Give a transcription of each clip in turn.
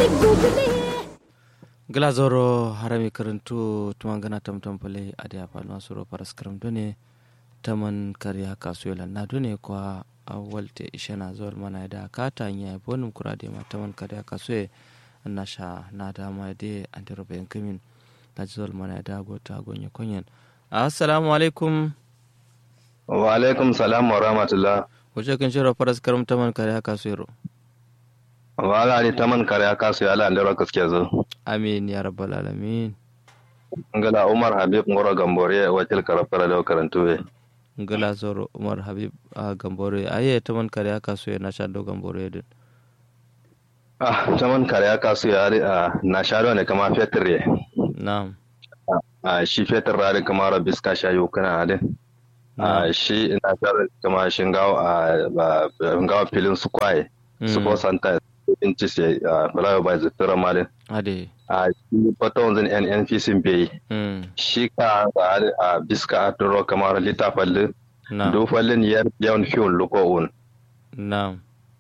glazoro harami karantu tumangana tamtam pale ade apalma suro paras karam done taman kariya kasuela na done kwa awalte ishana zuwar mana da kata nya bonum kurade ma taman kariya kasue nasha na da ma de andiro ben kamin na zuwar mana da gota gonye konyen assalamu alaikum wa alaikum salam wa rahmatullah wace kan shiro paras karam taman kariya kasuero wala ni taman kariya kasu ya lan dero kaske zo amin ya rabbal alamin ngala umar habib ngoro gambore wakil karafara da karantu be ngala zoro umar habib a gambore aye taman kariya kasu na shado gambore din ah taman kariya kasu ya a na shado ne kama fetur ye na'am a shi fetur rari kama rabis ka shayo kana adin a shi na shado kama shingawo a ngawo filin su kwaye su ko santa in ci sai fulawa bai zutura malin ade a shi fata wanzan nnpc bai shi ka a biska a turo kamar littafin dofallin yar yawan fiyon luko'un na'am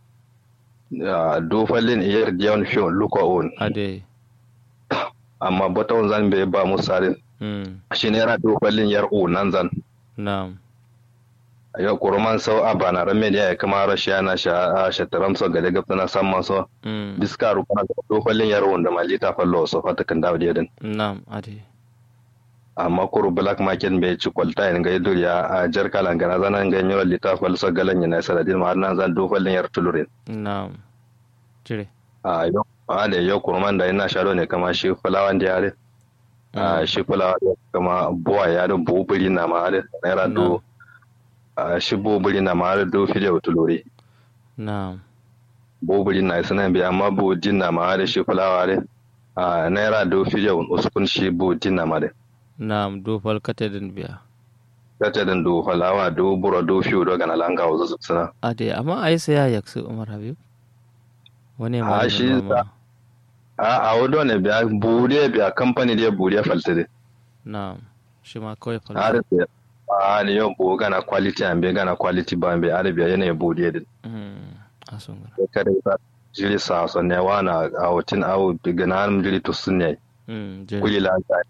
dofallin yar yawan fiyon luko'un ade amma bata wanzan bai ba musalin shi ne yana dofallin yar nan zan na'am yau kuruman sau a bana rame da ya kama rashi yana sha shataram so gade gafta na samman so biska rukuna da dofallin yar wanda malita fallo so fata kan dawo din na'am ade amma kuru black market bai ci kwalta yin gai duriya a jar kalan gana zana gai yawan littafin sa galan yana saladin ma nan zan dofallin yar tulurin na'am cire a yau a da yau kurman da yana sharo ne kama shi fulawan da yare a shi fulawa kama buwa ya da bubuli na ma da naira do a shi bubuli na ma da do fide tulure na'am bubuli na sanan bi amma bu din na ma da shi fulawa da a naira do fide uskun shi bu din na ma da na'am do fal katedin biya katedin do falawa do buro do fiyo do gana langa wazo suna ade amma ai sai ya yaksu umar habib wani ma a shi a a wado ne biya bude biya kamfani da bude faltire na'am shi ma kawai a falsa da a ne yau bu gana quality an be gana quality ba be arabiya yana bude din a sun gara da kare ba jiri sa so ne wana a wutin awu gana an jiri to sunne kuli la ta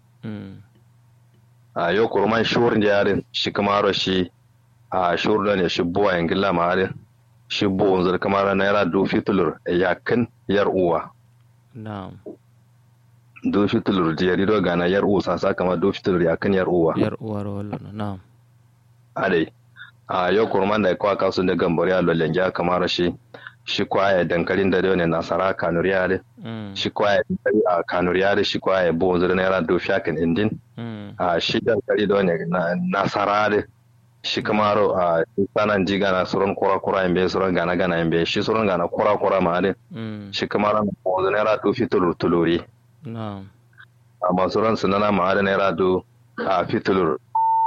a yau kurman shur da yarin shi kamaro shi a shur da ne shi buwa yangilla ma yarin shi buwa zar kamar naira do fitulur yakin yar uwa na'am do fitulur jeri do gana yar uwa sasa kama do fitulur yakin yar uwa yar uwar wallo na'am adai a yau kurman da kwa kasu da gambari a lolenja kamar shi shi kwaya dankalin da ne nasara kanuriya de shi kwaya dankali a kanuriya de shi kwaya buwa zar naira do fiyakin indin a shi dankali da ne nasara de shi kamaro a sanan ji gana suron kura kura imbe suron gana gana imbe shi suron gana kura kura ma de shi kamaro na buwa naira do fitulur tuluri na'am amma suron sunana ma da naira do a fitulur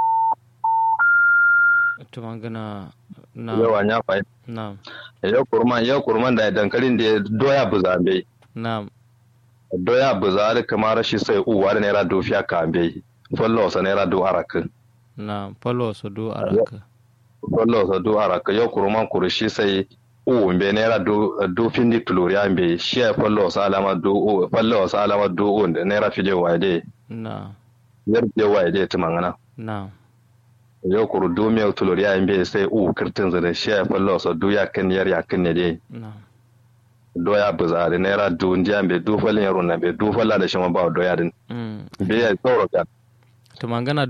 to magana na yawa ya fa na'am yau kurman yau kurman da dankalin da doya buzambe na'am doya buzari kamar shi sai uwa da naira do fiya ka be follow sa naira do araka na'am falo su do araka follow sa do araka yau kurman kurushi sai u be naira do do findi tuluri ambe shi ya follow sa alama do u follow sa alama do u da naira fije waide na'am yar je waide tumangana na'am yau kuru do me tuluri ambe sai u kirtin zare shi ya follow sa do ya kan yar ya kan ne dai na'am doya buzari naira du ndiya be du falin yaro na be du falla da shi ma ba doya din Mm. be ya tsoro kan to magana